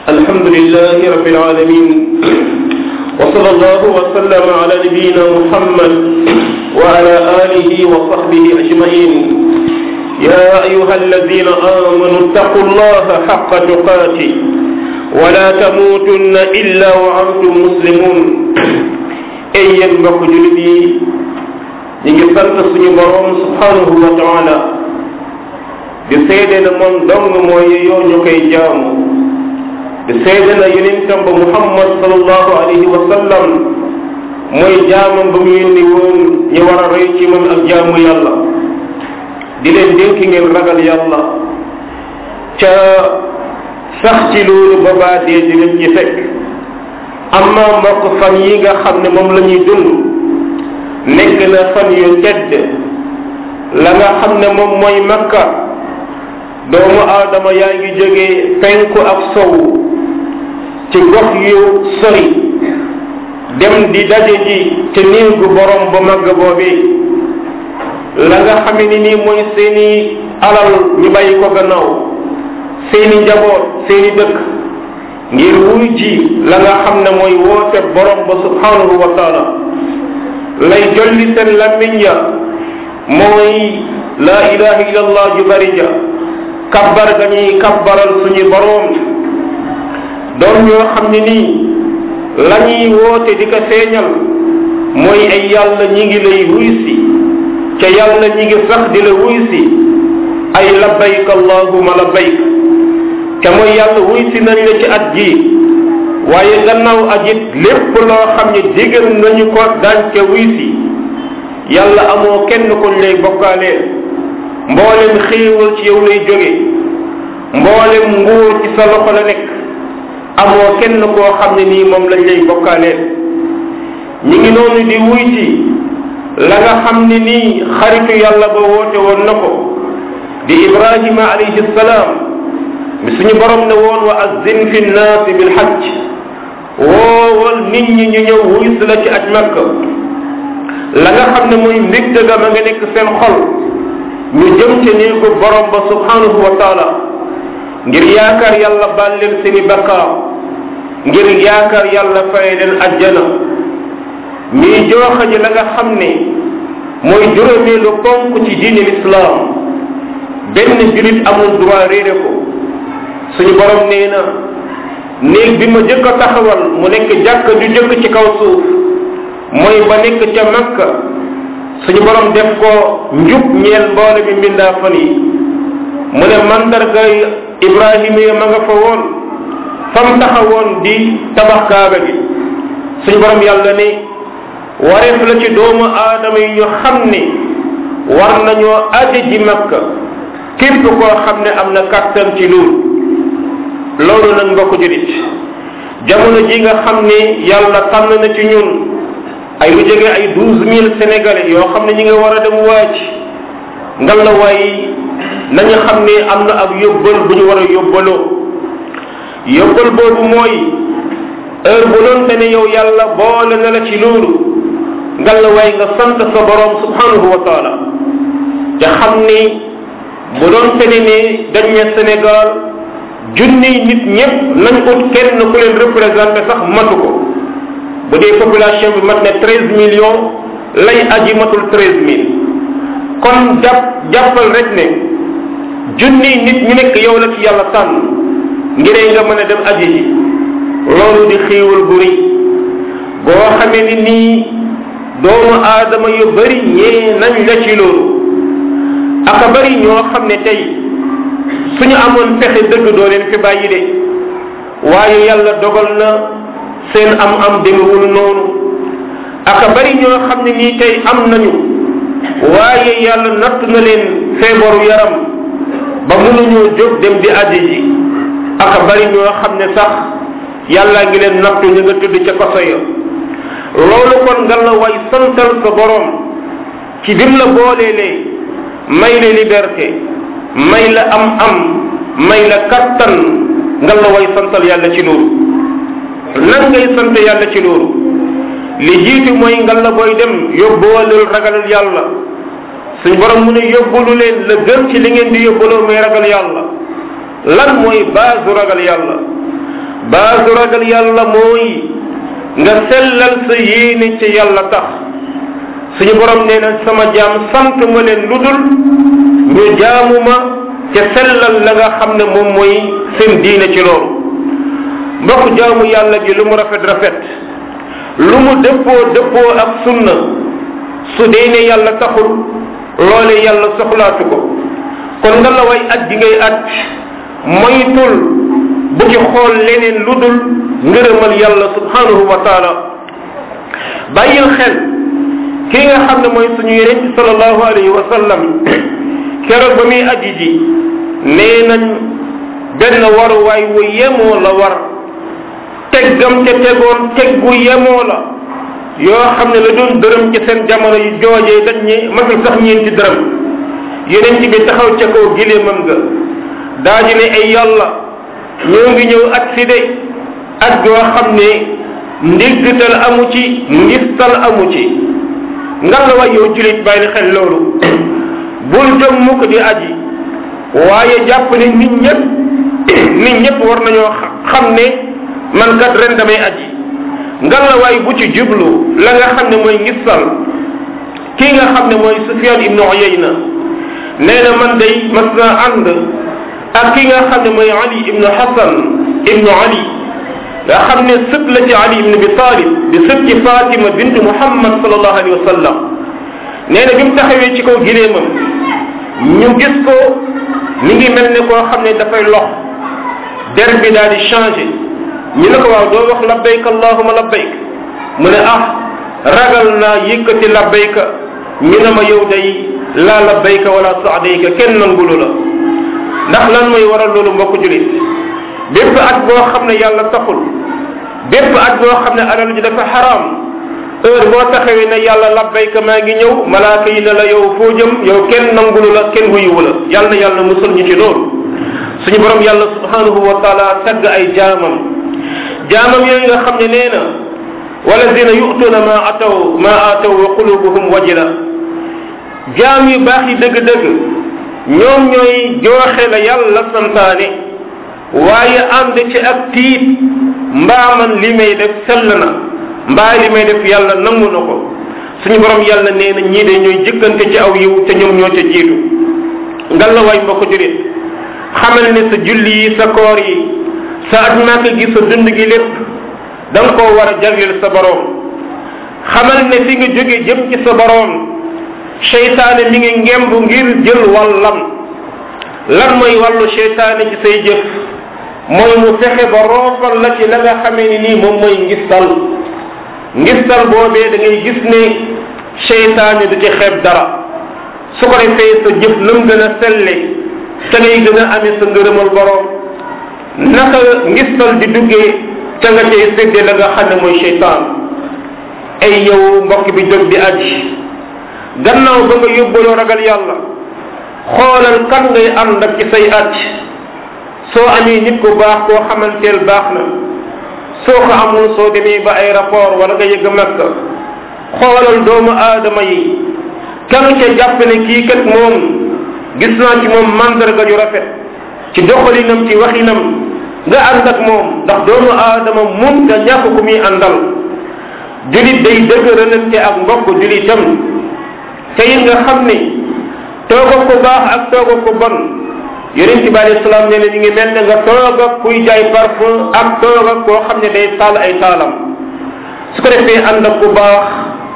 الحمد لله رب العالمين وصلى الله وسلم على نبينا محمد وعلى آله وصحبه أجمعين يا أيها الذين آمنوا اتقوا الله حق تقاته ولا تموتن إلا وأنتم مسلمون ay yéen mbokk julit yi ñu ngi sant suñu borom subhanahu wa taala di seede na moom dong mooy yoo ñu koy jaamu di seede na yonentam ba muhammad salallahu alayhi wa sallam mooy jaamam ba mu yónni woon ñu war a roy ci moom ak jaamu yàlla di leen dénk ngeen ragal yàlla ca sax ci loolu ba baa dee di leen ci fekk amma mbokk fan yi nga xam ne moom la ñuy dund nekk na fan yu tedd la nga xam ne moom mooy makka doomu aadama yaa ngi jóge penku ak sowu ci gox yu sori dem di daje ji te néegu borom bu màgg boobi la nga xam ne nii mooy seeni alal ñu bàyyi ko gannaaw seeni njaboot seeni dëkk ngir wuy ji la nga xam ne mooy woote borom ba subhanahu wa taala lay jolli seen lammiñ ya mooy la ilaha illallah ju bari ja kabbar ga ñuy kabbaral suñu borom doon ñoo xam ne nii la ñuy woote di ko feeñal mooy ay yàlla ñi ngi lay wuy si ca yàlla ñi ngi sax di la wuy si ay labbayk allahuma labbayk te mooy yàlla wuy si nañ la ci at ji waaye gannaaw at it lépp loo xam ne digal nañu ko daañ ca wuy si yàlla amoo kenn kuñ lay bokkaaleel mboolem xéewal ci yow lay jóge mboolem nguur ci sa loxo la nekk amoo kenn koo xam ne nii moom lañ lay bokkaaleel ñi ngi noonu di wuy si la nga xam ne nii xaritu yàlla ba woote woon na ko di ibrahima alayhi salaam mi suñu borom ne woon wa azzin fi nnaasi bil hajj woowal nit ñi ñu ñëw wuy si la ci aj makka la nga xam ne mooy mbégte ga ma nga nekk seen xol ñu jëm ca néegu borom ba subhanahu wa taala ngir yaakaar yàlla baal leen seeni bakkaar ngir yaakaar yàlla fay leen ajjana ñuy jooxa ji la nga xam ne mooy juróomeelu ponk ci diine lislaam benn julit amul droit réere ko suñu borom nee na néeg bi ma jëkk a taxawal mu nekk jàkk ju jëkk ci kaw suuf mooy ba nekk ca makka suñu borom def ko njub ñeel mboole mi mbindaa fan yi mu ne mandarga ibrahima ya ma nga fa woon fam taxawoon di tabax kaaba gi suñu borom yàlla ne wareef la ci doomu aadama yi ñu xam ne war nañoo aje ji makka képp koo xam ne am na kàttan ci loolu loolu nag mbokk julit jamono ji nga xam ne yàlla tànn na ci ñun ay lu jege ay douze mille sénégalais yoo xam ne ñi nga war a dem waaj ngal la waay nañu xam ne am na ak yóbbal bu ñu war a yóbbaloo yóbbal boobu mooy heure bu doon te ne yow yàlla boole na la ci loolu ngal la waay nga sant sa borom subhanahu wa taala te xam ni bu doon te ne ne dañ ne Sénégal junni nit ñëpp nañ ut kenn ku leen représenté sax matu ko bu dee population bi mat ne treize millions lay aji matul treize mille kon jàpp jàppal rek ne junni nit ñu nekk yow la ci yàlla tànn ngir nga mën a dem aji ji loolu di xiiwal bu rëy boo xamee ni nii doomu aadama yu bari ñee nañ la ci loolu aka bari ñoo xam ne tey suñu amoon pexe dëgg doo leen fi bàyyi de waaye yàlla dogal na seen am-am demewul noonu aka bari ñoo xam ne nii tey am nañu waaye yàlla natt na leen feebaru yaram ba mënuñoo jóg dem di aji ji aka bari ñoo xam ne sax yàlla ngi leen nattu ñu nga tudd ca koso ya loolu kon nga la way santal sa borom ci bim la booleelee may la liberté may la am-am may la kattan nga la way santal yàlla ci loolu nan ngay sant yàlla ci loolu li jiitu mooy nga la booy dem yóbbuwalul ragalul yàlla suñ borom mu ne yóbbulu leen la gën ci li ngeen di yóbbuloo muy ragal yàlla lan mooy base ragal yàlla baasu ragal yàlla mooy nga sellal sa yéene ci yàlla tax suñu borom nee na sama jaam sant ma leen lu dul ñu jaamu ma te sellal la nga xam ne moom mooy seen diine ci loolu mbokk jaamu yàlla gi lu mu rafet rafet lu mu dëppoo dëppoo ak sunna su dee ne yàlla taxul loole yàlla soxlaatu ko kon nga la way at gi ngay at moytul bu ci xool leneen lu dul ngërëmal yàlla subhanahu wa taala bàyyil xel kii nga xam ne mooy suñu yeneen ci salallahu alayhi wa sallam keroog ba muy aji ji nee nañ benn waruwaay wu yemoo la war teggam te tegoon teggu yemoo la yoo xam ne la doon dërëm ci seen jamono yu joojee dañ ñi matul sax ñeenti dërëm yeneen ci bi taxaw ca kaw gileemam nga daaji ne ay yàlla ñoo ngi ñëw ak si de ak yoo xam ne ndigtal amu ci ngistal amu ci nga la waay yow julit bàyyi xel loolu bul jëm mukk di aji waaye jàpp ne nit ñëpp nit ñëpp war nañoo xam ne man kat ren damay aji nga la waay bu ci jublu la nga xam ne mooy ngistal kii nga xam ne mooy Sufyan ibnu Uyayna nee na man day mas naa ànd ak ki nga xam ne mooy Ali ibnu Hasan ibnu Ali nga xam ne sët la ci Ali ibnu Abi Talib di sët ci Fatima bintu Muhammad sallallahu alayhi wa sallam nee na bi mu taxawee ci kaw gileemam ñu gis ko mi ngi mel ne koo xam ne dafay lox der bi daal di changé ñu ne ko waaw doo wax labbayk allahuma labbayk mu ne ah ragal naa yëkkati labbayka ñu ne ma yow day laa labbayka wala saadayka kenn nangulu la ndax lan mooy waral loolu mbokk julit bépp at boo xam ne yàlla taxul bépp at boo xam ne alal ji dafa xaraam heure boo taxawee ne yàlla labbayka maa ngi ñëw malaaka yi ne la yow foo jëm yow kenn nangulu la kenn wuyuwu la yàlla na yàlla musal ñu ci loolu suñu borom yàlla subhanahu wa taala tagg ay jaamam jaamam yooyu nga xam ne nee na walladina yu'tuna ma ataw ma ataw wa qulubuhum wajila jaam yu baax yi dëgg-dëgg ñoom ñooy jooxe la yàlla santaane waaye ànd ci ak tiit mbaa man li may def sell na mbaa li may def yàlla nangu na ko suñu borom yàlla nee na ñii de ñooy jëkkante ci aw yiw te ñoom ñoo ca jiitu ngal la waay mbokk jurit xamal ne sa julli yi sa koor yi sa aj màkk gi sa dund gi lépp da nga koo war a jagleel sa borom xamal ne fi nga jóge jëm ci sa borom seytaane mi ngi ngemb ngir jël wàllam lan mooy wàllu seytaane ci say jëf mooy mu fexe ba roofal la ci la nga xamee ni nii moom mooy ngistal ngistal boobee da ngay gis ne seytaane du ci xeeb dara su ko defee sa jëf lam gën a selle te ngay gën a amee sa ngërëmal borom naka ngistal di duggee ca nga cay séddee la nga xam ne mooy seytaan ay yow mbokk bi jóg di aji gannaaw ba nga yóbbaloo ragal yàlla xoolal kan ngay ànd ak ci say aj soo amee nit ku baax koo xamanteel baax na soo ko amul soo demee ba aéroport wala nga yëgg makka xoolal doomu aadama yi kan ca jàpp ne kii kat moom gis naa ci moom mandarga yu rafet ci doxalinam ci waxinam nga ànd ak moom ndax doomu aadama mun nga ñàkk ku muy àndal julit day dëgëralante ak mbokk julitam te it nga xam ni toog ko baax ak toog ko bon yonent bi alayhi salaam nee na ñu ngi mel ne nga toog ak kuy jaay parfum ak toog ak koo xam ne day taal ay taalam su ko defee ànd ak ku baax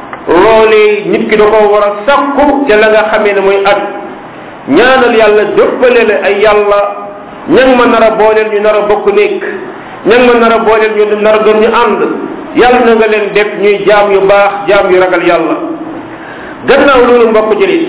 loolee nit ki da koo war a sakku te la nga xamee ne mooy at ñaanal yàlla dëppale la ay yàlla ña ma nar a booleel ñu nar a bokk nekk ña ma nar a booleel ñu nar a doon ñu ànd yàlla na nga leen def ñuy jaam yu baax jaam yu ragal yàlla gannaaw loolu mbokk jëlit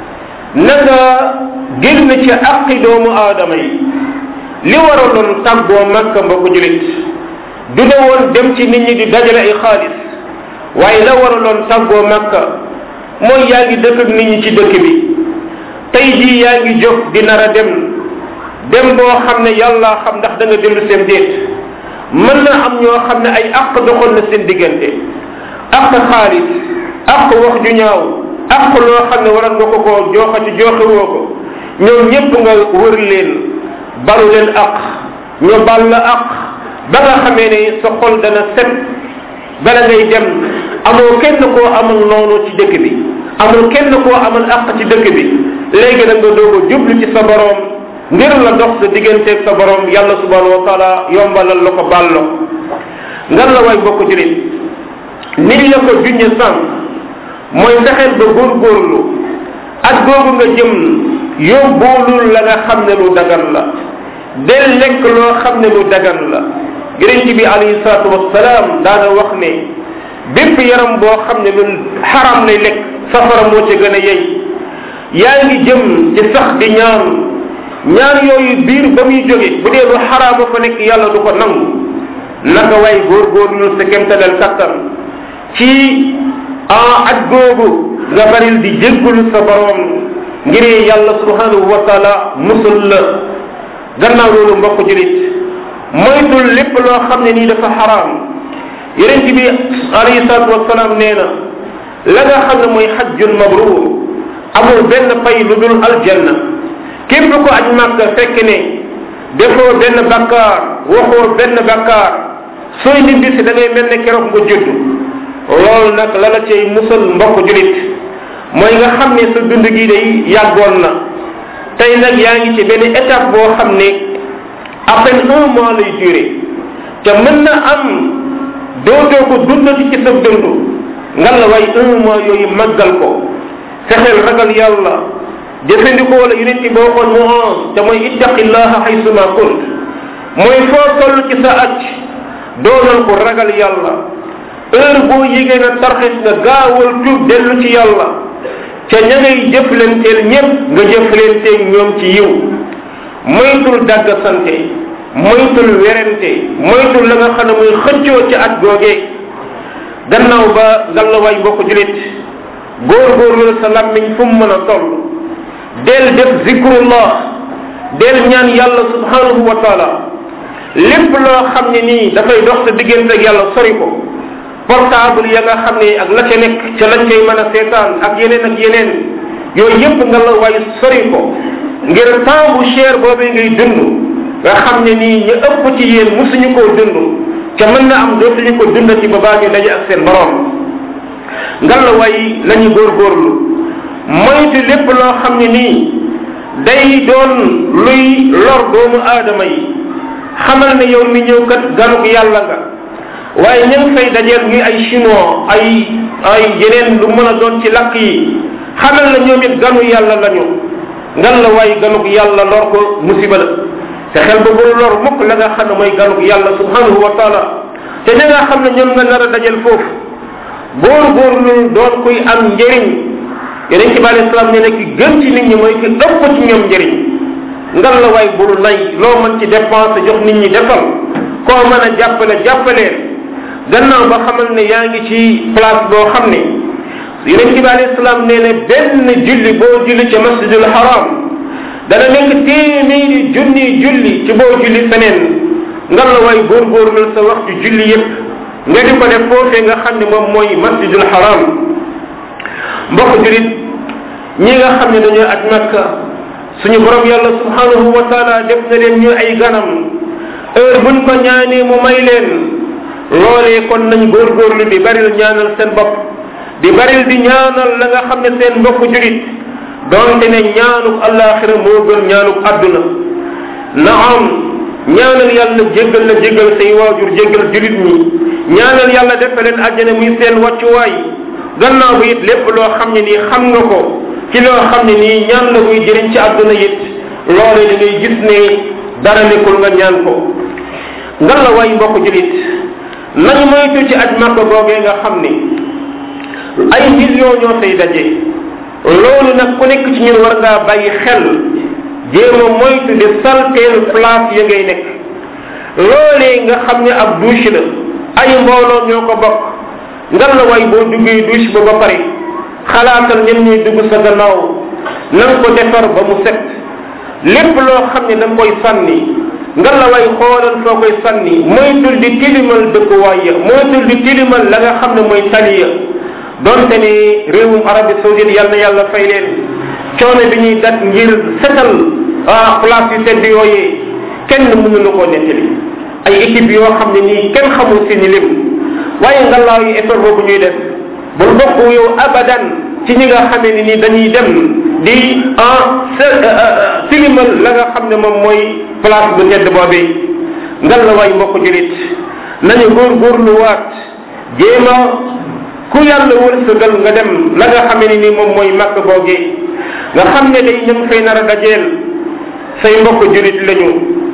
na nga génn ci aqi doomu aadama yi li waraloon tàggoo makka mbokk jëlit du ne woon dem ci nit ñi di dajale ay xaalis waaye la waraloon tàggoo makka mooy yaa ngi dëkk ak nit ñi ci dëkk bi tey jii yaa ngi jóg di nar a dem dem boo xam ne yàlla xam ndax da nga dellu seen déet mën na am ñoo xam ne ay àq doxoon na seen diggante àq xaalis àq wax ju ñaaw àq loo xam ne waroon nga ko koo jooxa ci jooxe woo ko ñoom ñépp nga wër leen balu leen àq ñu bal la àq ba nga xamee ne sa xol dana set bala ngay dem amoo kenn koo amal noonu ci dëkk bi amul kenn koo amal àq ci dëkk bi léegi da nga doog a jublu ci sa borom ngir la dox sa digganteeg sa borom yàlla subhanahu wa taala yombalal la ko baal la ngan la way bokk julit nit la ko junñe sànq mooy fexeel ba góorgóorlu ak googu nga jëm yóbbuulul la nga xam ne lu dagan la del lekk loo xam ne lu dagan la yonent bi alayhi salaatu wasalaam daana wax ne bépp yaram boo xam ne lu xaram lay lekk safara moo ca gën a yey yaa ngi jëm ci sax di ñaan ñaan yooyu biir ba muy jóge bu dee lu xaraama fa nekk yàlla du ko nangu naka way góorgóorlu sa kemtalal kattan ci ah at googu nga baril di jéggulu sa borom ngir yàlla subhanahu wa taala musul la gannaaw loolu mbokk julit moytul lépp loo xam ne nii dafa xaraam yonent bi alayhi salatu wasalaam nee na la nga xam ne mooy xajjul mabruur amul benn pay lu dul aljanna képp ko aj màkka fekk ne defoo benn bakkaar waxoo benn bakkaar sooy nibbisi da ngay mel ne keroog nga judd loolu nag la la cay musal mbokk julit mooy nga xam ne sa dund gi day yàggoon na tey nag yaa ngi ci benn étape boo xam ne à peine un mois lay duré te mën na am dootoo ko dundati ci sa dund ngal la way un mois yooyu màggal ko fexeel ragal yàlla jëfandikoo la yonent boo xoon mu on te mooy ittaqillaha haysuma kunt mooy foo toll ci sa aj doonal ko ragal yàlla heure boo yégee na tarxis nga gaawal tuub dellu ci yàlla ca ña ngay jëflanteel ñépp nga jëflanteeg ñoom ci yiw moytul dagg sante moytul werente moytul la nga xam ne muy xëccoo ci at googee gannaaw ba ngallawaay mbokk julit góorgóorlu sa lammiñ fu mu mën a toll del def zikrullah del ñaan yàlla subhanahu wa taala lépp loo xam ne nii dafay dox sa diggante ak yàlla sori ko portable ya nga xam ne ak la ca nekk ca lañ koy mën a seetaan ak yeneen ak yeneen yooyu yépp nga la waay sori ko ngir temps bu cher boobee ngay dund nga xam ne nii ñu ëpp ci yéen musuñu koo dund ca mën na am dootuñu ko dundati ba baa ñu daje ak seen borom ngal la way nañu góorgóorlu moytu lépp loo xam ne nii day doon luy lor doomu aadama yi xamal ne yow mi ñëw kat ganuk yàlla nga waaye ña ngi fay dajeel ñuy ay chinois ay ay yeneen lu mën a doon ci lakk yi xamal na ñoom it ganu yàlla lañu ngan la waay ganuk yàlla lor ko musiba la te xel ba bul lor mukk la nga xam ne mooy ganuk yàlla subhanahu wa taala te ña nga xam ne ñoom nga nar a dajal foofu góor góor lu doon kuy am njëriñ yeneen ci bi alei salaam ne ne ki gën ci nit ñi mooy ki ëpp ci ñoom njëriñ ngan la waay bul nay loo mën ci dépense jox nit ñi defal koo mën a jàppale jàppaleen gannaaw ba xamal ne yaa ngi ci place boo xam ne yeneen ci bi alayhi salaam nee ne benn julli boo julli ca masjidul haram dana nekk téeméeri junni julli ci boo julli feneen ngan la waay góorgóorlu sa waxtu julli yépp nga di ko def foofee nga xam ne moom mooy masjidul haram mbokk julit ñi nga xam ne dañoo aj makka suñu borom yàlla subhanahu wa taala def na leen ñu ay ganam heure buñ ko ñaanee mu may leen loolee kon nañ góorgóorlu di baril ñaanal seen bopp di baril di ñaanal la nga xam ne seen mbokk julit donte ne ñaanuk alaxira moo gën ñaanuk àdduna naam ñaanal yàlla jéggal la jéggal say waajur jéggal julit ñi ñaanal yàlla defe leen àjjana muy seen wàccuwaay gannaaw bi it lépp loo xam ne nii xam nga ko ci loo xam ne nii ñaan la muy jëriñ ci àdduna it loole da ngay gis ne dara nekkul nga ñaan ko ngan la waay mbokk julit nañu moytu ci aj màkka googee nga xam ni ay million ñoo fay daje loolu nag ku nekk ci ñun war ngaa bàyyi xel jéem a moytu di salteel place ya ngay nekk loolee nga xam ne ab douche la ay mbooloo ñoo ko bokk ngan la waay boo duggee douche ba ba pare xalaatal ñen ñuy dugg sa gannaaw na nga ko defar ba mu set lépp loo xam ne da nga koy sànni nga la way xoolal foo koy sànni moytul di tilimal dëkkuwaay ya moytul di tilimal la nga xam ne mooy taliya donte ni réewum arabie saoudite yal na yàlla fay leen coono bi ñuy dat ngir setal ah place yu tedd yooyee kenn mënu la koo nettali ay équipe yoo xam ne nii kenn xamul seeni lim waaye ngalaaw yi effort boobu ñuy def bul bokk yow abadan ci ñi nga xamee ne nii dañuy dem di en tilimal la nga xam ne moom mooy place bu tedd boobee ngal la waay mbokk julit nañu góorgóorlu waat jéem a ku yàlla wërsëgal nga dem la nga xamee ne nii moom mooy màkk boogee nga xam ne day ñëm fay nar a dajeel say mbokk julit lañu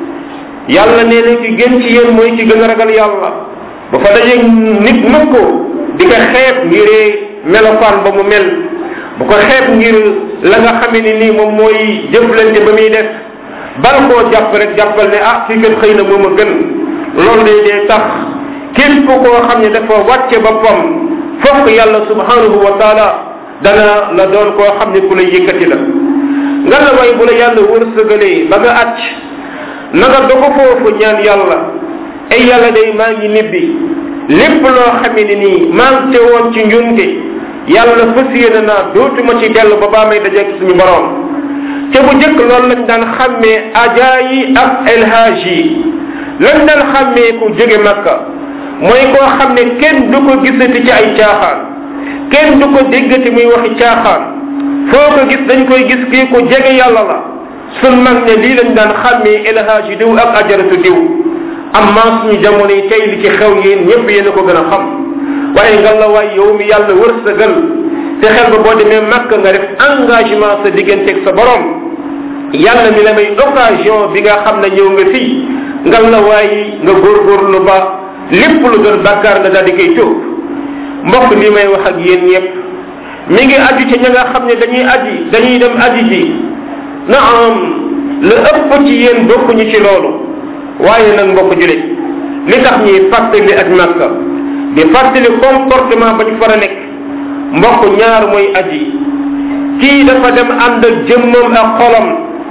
yàlla nee na ki gën ci yéen mooy ki gën a ragal yàlla ba fa dajeeg nit mukk di ko xeeb ngiree melokaan ba mu mel bu ko xeeb ngir la nga xamee ni nii moom mooy jëflante ba muy def bal koo jàpp rek jàppal ne ah fii kat xëy na moom a gën loolu day dee tax képp koo xam ne dafa wàcce boppam fokk yàlla subhanahu wa taala dana la doon koo xam ne ku lay yëkkati la nga la way bu la yàlla wërsëgalee ba nga acc na nga dogo foofu ñaan yàlla ay yàlla day maa ngi nibbi lépp loo xamee ne nii maa ngi te woon ci njunte yàlla fas yéene naa dootuma ci dellu ba baa may dajeeg suñu borom te bu njëkk loolu lañ daan xàmmee ajaa yi ak elhaj yi lañ daan xàmmee ku jóge makka mooy koo xam ne kenn du ko gisati ci ay caaxaan kenn du ko déggati muy waxi caaxaan foo ko gis dañ koy gis kii ku jege yàlla la sun mag ne lii lañ daan xàmmee elhaj diw ak ajaratu diw amma suñu jamono yi tey li ci xew yéen ñëpp yéen a ko gën a xam waaye nga la waay yow mi yàlla wërsëgal te xel ba boo demee màkk nga def engagement sa digganteeg sa borom yàlla mi la may occasion bi nga xam ne ñëw nga fii nga la waay nga góorgóorlu ba lépp lu doon bàkkaar nga daal di koy tuub mbokk li may wax ak yéen ñëpp mi ngi aju ci ña nga xam ne dañuy aji dañuy dem aji ji na am la ëpp ci yéen bokkuñu ci loolu waaye nag mbokk julit li tax ñuy fàttali ak màkka di fàttali comportement ba ñu far a nekk mbokk ñaar mooy aji kii dafa dem ànd ak jëmmam ak xolam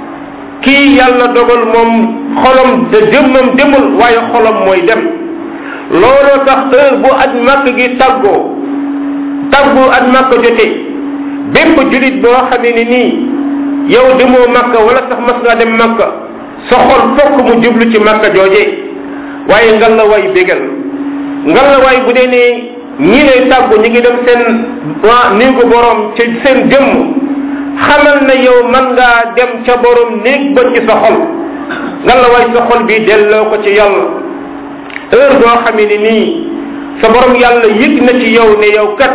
kii yàlla dogal moom xolam de jëmmam demul waaye xolam mooy dem looloo tax heure bu aj màkk gi tàggoo tàggu aj màkk jotee bépp julit boo xamee ni nii yow demoo màkka wala sax mas ngaa dem màkka sa xol fokk mu jublu ci màkka jooje waaye ngal la way bégal ngal la way bu dee ne ñi lay tàggu ñi ngi dem seen waa néegu borom ci seen jëmm xamal na yow man ngaa dem ca borom néeg ba ci sa xol ngal la way sa xol bi delloo ko ci yàlla heure boo xamee ni nii sa borom yàlla yëg na ci yow ne yow kat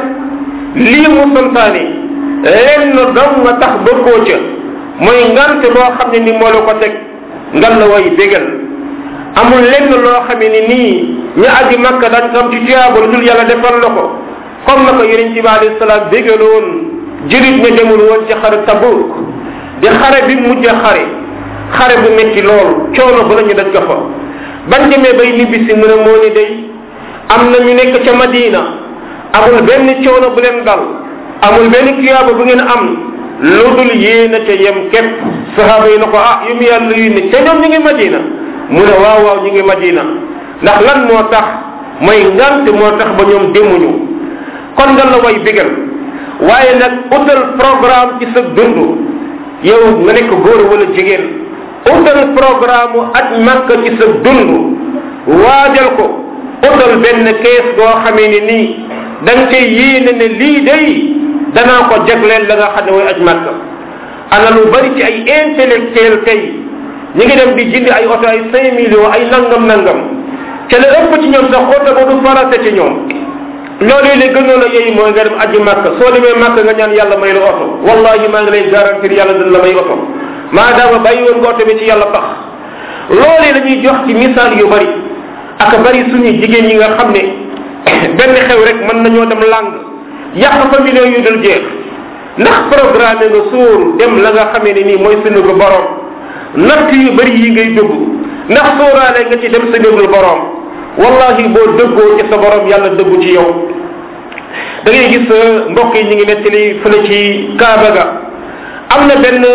lii mu santaane lenn dong nga tax bëggoo ca mooy ngante loo xam ne ni moo la ko teg ngal la way bégal amul lenn loo xamee ni nii ñu aji makka dañ ko am ci tuyaaba lu dul yàlla defal la ko comme na ko yonent bi alayhi salaam bégaloon jurit ne demul woon ci xare tabuk di xare bi mujj xare xare bu metti loolu coono bu lañu daj ko fa bañ demee bay nibbi si mu ne moo ni day am na ñu nekk ca madina amul benn coono bu leen dal amul benn tuyaaba bu ngeen am lu dul yéena ca yem képp sahaaba yi na ko ah yu mu yàlla yu ne ca ñoom ñu ngi madina mu ne waaw waaw ñu ngi madina ndax lan moo tax mooy ngant moo tax ba ñoom demuñu kon nga la way bigal waaye nag utal programme ci sa dund yow nga nekk góor wala jigéen utal programme aj makka ci sa dund waajal ko utal benn kees goo xamee ni nii da nga cay yéene ne lii day danaa ko jagleel la nga xam ne mooy aj makka ana lu bari ci ay intellectuel tey ñi ngi dem di jindi ay oto ay cinq millions ay nangam nangam ca la ëpp ci ñoom sax oto ba du farata ci ñoom loolu li gënoon a yey mooy nga dem aji màkk soo demee màkk nga ñaan yàlla may la oto wallahi maa ngi lay garantir yàlla dina la may oto maadaama bàyyi woon nga oto bi ci yàlla tax loolu la ñuy jox ci misaal yu bari ak bari suñu jigéen ñi nga xam ne benn xew rek mën nañoo dem làng yàq fa millions yu dul jeex ndax programme nga suur dem la nga xamee ne nii mooy suñu ko borom natt yu bari yi ngay dugg ndax sóoraale nga ci dem sa néegul borom wallahi boo dëggoo ci sa borom yàlla dëggu ci yow da ngay gis mbokk yi ñu ngi nettali fële ci kaaba ga am na benn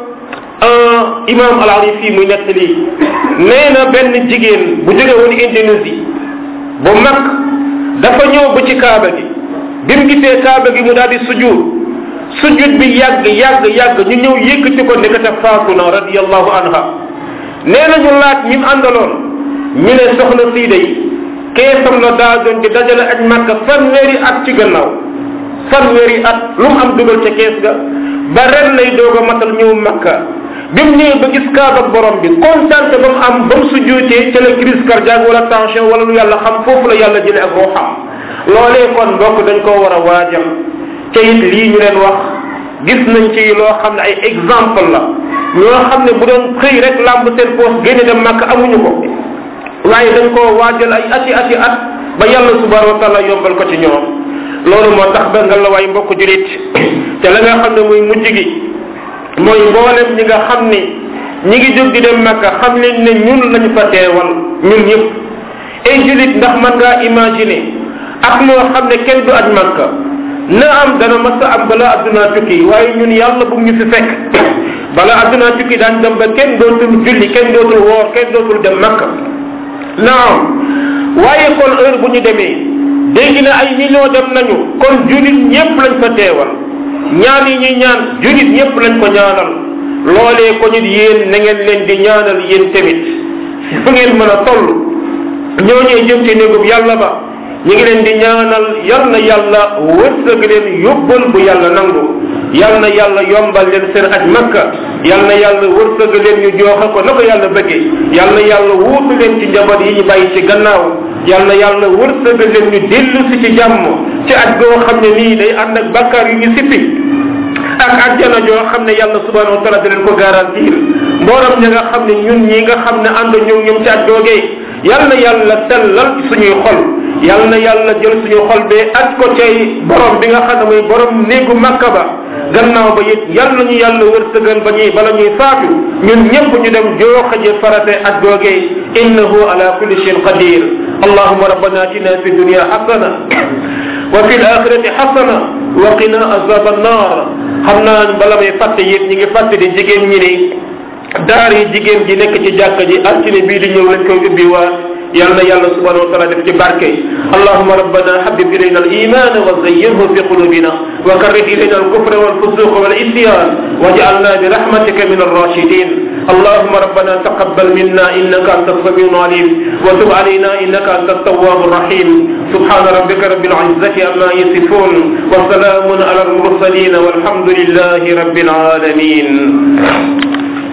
imam al arifi muy nettali nee na benn jigéen bu jóge woon Indonésie bu mag dafa ñëw ba ci kaaba gi bi mu gisee kaaba gi mu daal di sujud sujud bi yàgg yàgg yàgg ñu ñëw yëkkati ko nekkata faatu na radiallahu anha nee na ñu laaj ñi mu àndaloon ñu ne soxna sii day keesam la daa doon di dajale aj màkka fanweeri at ci gannaaw fanweeri at lu mu am dugal ca kees ga ba ren lay doog a matal ñëw makka bi mu ñëwee ba gis kaaba borom bi kontaante ba mu am ba mu sujjuutee ca la crise cardiaque wala tension wala lu yàlla xam foofu la yàlla jële ak ruuxam loolee kon mbokk dañ koo war a waajal te it lii ñu leen wax gis nañ ci loo xam ne ay exemple la ñoo xam ne bu doon xëy rek làmb seen poos génne dem màkk amuñu ko waaye dañ koo waajal ay ati ati at ba yàlla subhanahu wa taala yombal ko ci ñoom loolu moo tax ba nga la waay mbokk julit te la nga xam ne muy mujj gi mooy mboolem ñi nga xam ni ñi ngi jóg di dem makka xam leen ne ñun lañu fa teewal ñun ñëpp ay julit ndax man ngaa imaginer ak moo xam ne kenn du aj makka na am dana mas a am bala adduna tukki waaye ñun yàlla bu ñu fi fekk bala adduna tukki daan dem ba kenn dootul julli kenn dootul woor kenn dootul dem makka naam waaye kon heure bu ñu demee dégg na ay millions dem nañu kon julit ñëpp lañ fa teewal ñaan yi ñuy ñaan julit ñëpp lañ ko ñaanal loolee ko nit yéen na ngeen leen di ñaanal yéen tamit fu ngeen mën a toll ñooñee jëm ci néegub yàlla ba ñu ngi leen di ñaanal yal na yàlla wërsëg leen yóbbal bu yàlla nangu yal na yàlla yombal leen seen aj makka yal na yàlla wërsëg leen ñu jooxe ko na ko yàlla bëggee yal na yàlla wuutu leen ci njaboot yi ñu bàyyi ci gannaaw yal na yàlla wërsëg leen ñu dellu si ci jàmm ci aj goo xam ne nii day ànd ak bakkaar yu ñu sippi ak ajjana joo xam ne yàlla subhanahu wa taala da leen ko garantir mbooram ña nga xam ne ñun ñi nga xam ne ànd ñoom ñoom ci aj googee yal na yàlla sellal suñuy xol yal na yàlla jël suñu xol bee aj ko cay borom bi nga xam ne mooy borom néegu makka ba gannaaw ba it yal nañu yàlla wërsëgal ba ñuy bala ñuy faatu ñun ñëpp ñu dem jooxaje farate aj googee innahu ala kulli shayin qadir allahuma rabbana atina fi dunya hasana wa fi alaxirati hasana wa qina azab annar xam naa bala may fàtte yit ñi ngi fàtte di jigéen ñi ni daar yi jigéen ji nekk ci jàkka ji altine bii di ñëw lañ koy ubbi waat yal na yàlla subhanahu wa taala def ci barke allahuma rabbana habib ilayna al iman wa zayyinhu fi qulubina wa karrih ilayna al kufra wal fusuq wal isyan waj'alna bi rahmatika min ar-rashidin اللهم ربنا تقبل منا انك انت السميع العليم وتب علينا انك انت التواب الرحيم سبحان ربك رب العزه عما يصفون وسلام على المرسلين والحمد لله رب العالمين